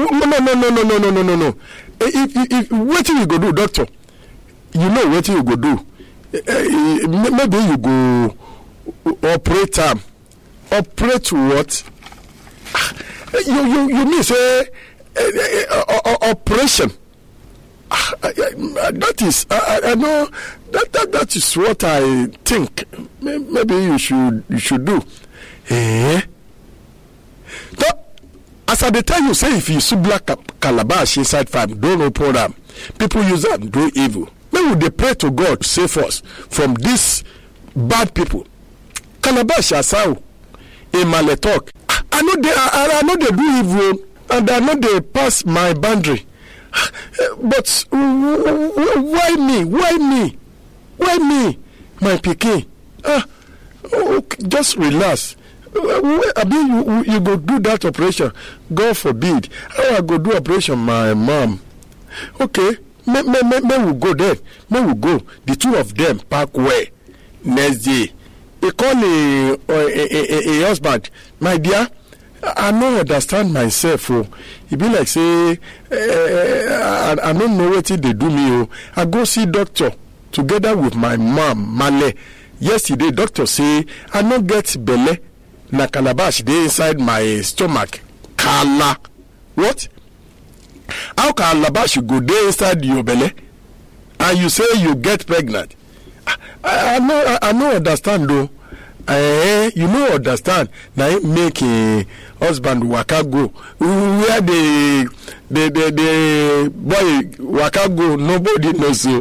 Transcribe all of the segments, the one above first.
no no no no no no no no no no if if if wetin you go do doctor you know wetin you go do Eh, eh, maybe you go operate am operate what Ah, you you you mean say eh, eh, eh, o- o- operation Ah, I- I- that is I, I- I know that, that that is what I think May- maybe you should you should do eh so as i dey tell you say if you see black ca- calabash inside farm don open am people use am do evil make we dey pray to god save us from dis bad people calabash asau emale talk "Ah, i no dey i I no dey do evil o, and i no dey pass my boundary Ah, eh, but w- w- w- why me why me why me my pikin ah oh, okay, just relax Uh, w- abi you you go do that operation god forbid how i go do operation my mom okay may may may may we go there may we go the two of them pack well next day he call a a a a, a husband my dear i no understand myself o e be like say eh, i i no know wetin dey do me o i go see doctor together with my mom male yesterday doctor say i no get belle na calabash dey inside my stomach kala what how calabash go dey inside your belle and you say you get pregnant i i no i, I no understand o eh you no understand na im make im husband waka go where the the the the boy waka go nobody know so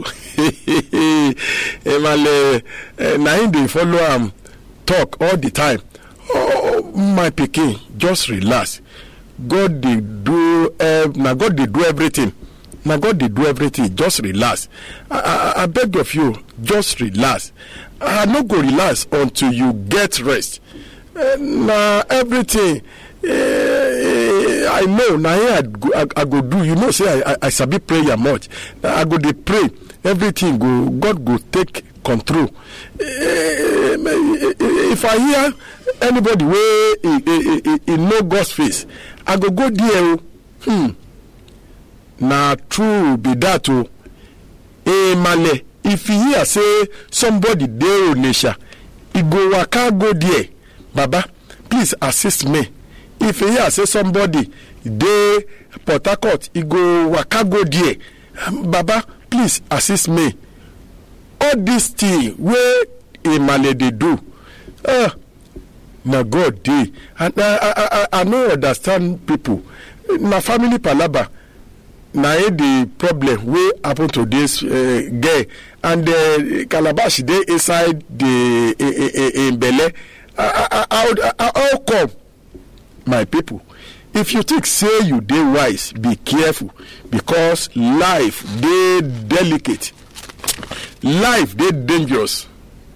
emale eh, na im dey follow am talk all the time oh my pikin just relax god dey do eh, na god dey do everything na god dey do everything just relax i i i beg of you just relax i no go relax until you get rest Eh, na everything eh, i know na here i go i, I go do you know say i i, I sabi prayer much Na i go dey pray everything go god go take control Eh, if i hear anybody wey e e e e know god's face i go go there o hmm na true be that o emale if you hear say somebody dey onitsha e go waka go there baba please assist me if you hear say somebody dey port harcourt e go waka go there baba please assist me all this thing wey emale dey do ah na god dey and i i i i no understand people na family palava na e the problem wey happen to dis uh, girl and uh, calabash dey inside the im belle how how come my people if you think say you dey wise be careful because life dey delicate life dey dangerous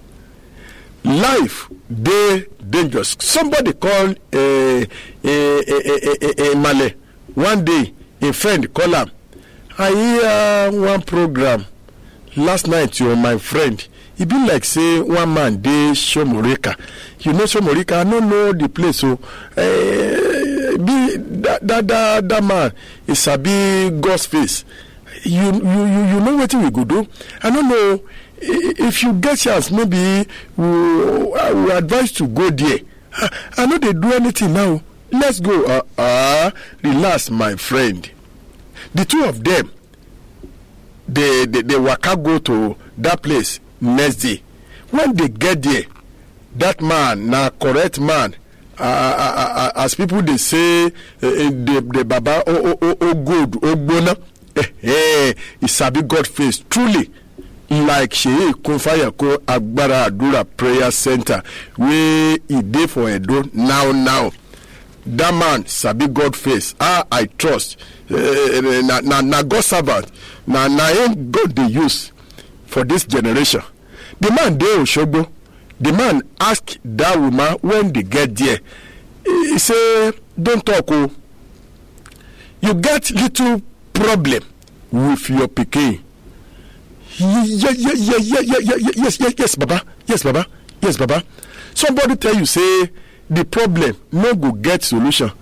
life dey dangerous somebody call uh, uh, uh, uh, uh, male one day a friend call am i hear one program last night o my friend e be like say one man dey shomorika you know shomorika i no know the place o uh, be that that that that man e sabi god's face you you you you know wetin we go do i no know i- if you get chance maybe we i will advise to go there i, I no dey do anything now let's go uh, uh, relax my friend the two of them they, they they waka go to that place next day when they get there that man na correct man uh, uh, uh, uh, as people dey say uh, uh, the the baba o o o o good o gbona eh, eh, he sabi god face truly like seyi kunfayako agbára àdúrà prayer center wey e dey for edo now now that man sabi god face ah i trust uh, na na na god servant na na him god dey use for this generation the man dey osogbo the man ask that woman when they get there he say don talk o you get little problem with your pikin Ye- ye- ye- ye- ye- ye- ye- ye- yes yes yes baba yes baba yes baba somebody tell you say the problem no go get solution